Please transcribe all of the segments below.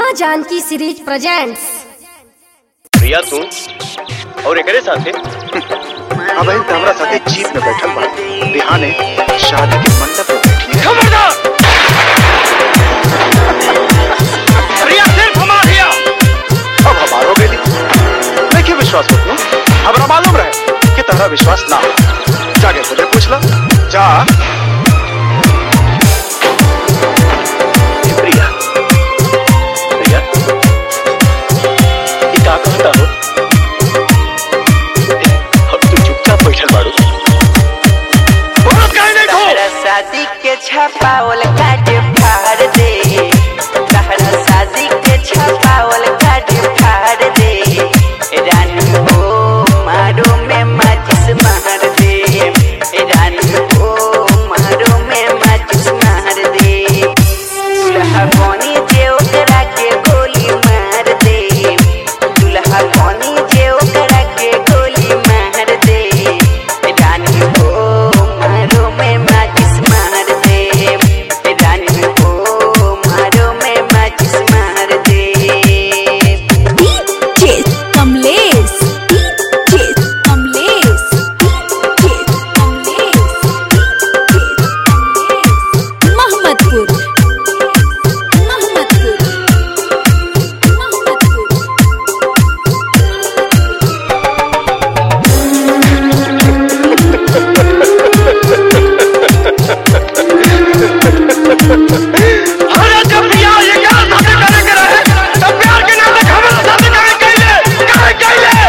माँ Janaki series presents Priya तू और एकरे साथे अब इन हमरा साथे जीप में बैठल बा बिहाने शादी के मंडप पे बैठी है खबरदार प्रिया सिर्फ हमार हिया अब हमारो गेली देखिए विश्वास मत हमरा मालूम रहे कि तहरा विश्वास ना हो जाके खुदे पूछ लो जा प्रिया प्रिया ई का कहता हो अब तू चुपचाप बैठल बाड़ू बोलत काहे नहीं हो तहरा शादी के छपावल काट फाड़ दे तहरा शादी के छपावल काट फाड़ दे रानी हो मारो में माचिस मार दे रानी हो मारो में माचिस मार दे दुल्हा बनी जे ओकरा के गोली मार दे दुल्हा बनी जे ओकरा के गोली मार दे रानी हो मारो में माचिस मार दे रानी हो मारो में माचिस मार दे DJ Kamlesh DJ Kamlesh DJ Kamlesh Mohammadpur Mohammadpur Mohammadpur अरे जब प्रिया ये क्या शादी करे के रहे तब प्यार के नाम पे हमरा शादी करे कैले काहे कैले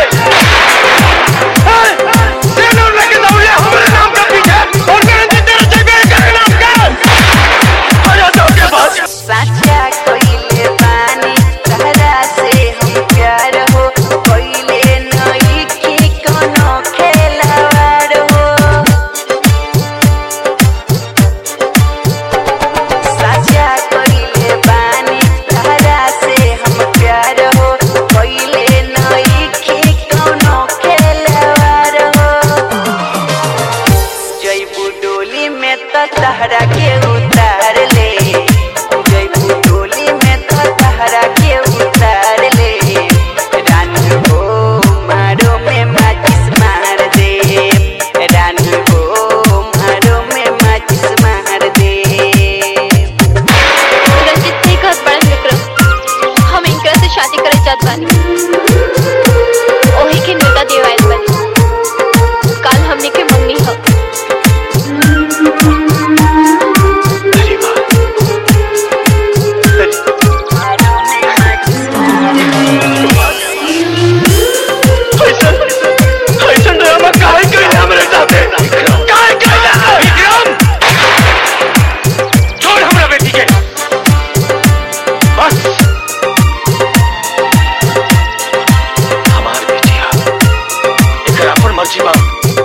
तेनू लेके दौड़े हमरे नाम के पीछे और कहते तेरे जगह करे नाम का अरे तो के पास साचा कोइले पानी तहरा से हम प्यार हो कोइले नई की कोनो खेलवाड़ हो साचा कोइले पानी तहरा से हम प्यार हो कोइले नई की कोनो खेलवाड़ हो जयपू डोली में तो तहरा के उतार ले जयपू डोली में तो तहरा के उतार ले रानी हो मारो में माचिस मार दे रानी हो मारो में माचिस मार दे रंजित नहीं कहत बड़न विक्रम हम इनकरा से शादी करे चाहत बानी ओही के न्योता देवाइल बानी काल हमने के मंगनी ह अरे वाह ऐसन ऐसन ड्रामा काहे कैले हमरे साथे काहे कैले विक्रम छोड़ हमरा बेटी के बस हमार बेटिया एकरा अपन मर्जी बा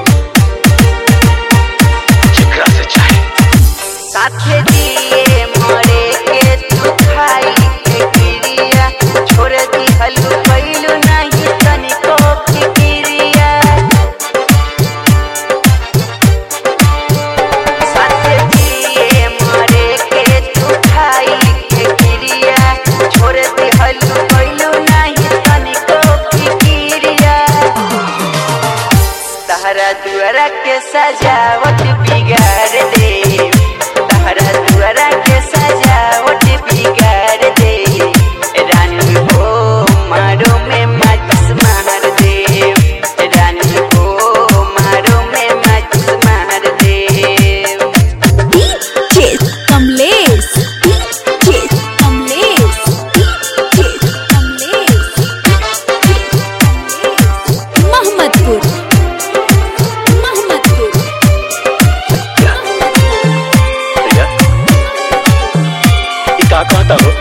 जेकरा से चाहे साथे दिए मरे के तू खाई के गिरिया छोड़ दी हलू कैलू नहीं तनिको फिकिरिया साथे दिए मरे के तू खाई के गिरिया छोड़ दी हलू कैलू नहीं तनिको फिकिरिया तहरा दुआरा के सजावट बिगाड़ दे तहरा दुआरा के सजावट बिगाड़ दे रानी हो मारो में माचिस मार दे रानी हो मारो में माचिस मार दे DJ Kamlesh DJ Kamlesh DJ Kamlesh Mohammadpur Mohammadpur भैया ई का कहता हो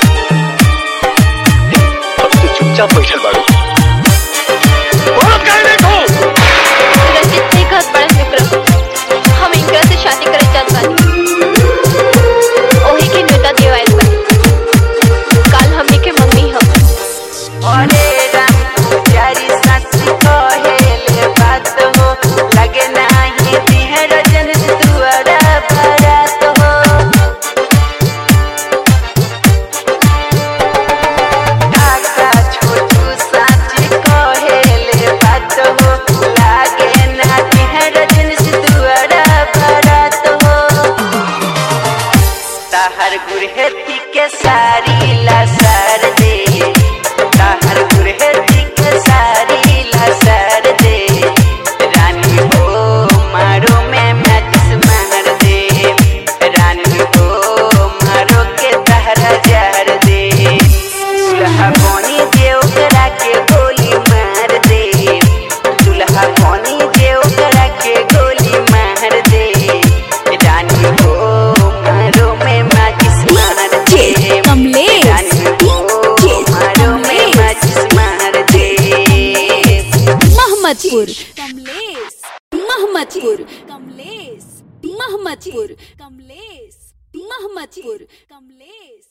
अब तू चुपचाप बैठल बाड़ू बोलत काहे नहीं हो रंजित नहीं कहत बड़न विक्रम हम इनकरा से शादी करे चाहत बानी ओही के न्योता देवाइल बानी काल हमने के मंगनी ह अरे राम पुजारी सच कहेले बात हो लगे नाही दिह रजन दुआरा भरात हो सारी लसर दे ताहर गुरहती के सारी लसर दे रानी हो मारो में मैचिस मार दे रानी हो मारो के तहरा जार दे दुल्हा कोनी जे ओकरा के गोली मार दे दुल्हा कोनी जे ओकरा के गोली मार दे रानी हो मारो में मैचिस मार दे कमलेश रानी हो मारो में मैचिस मार दे महमदपुर कमलेश महमदपुर कमलेश महमदपुर कमलेश महमदपुर कमलेश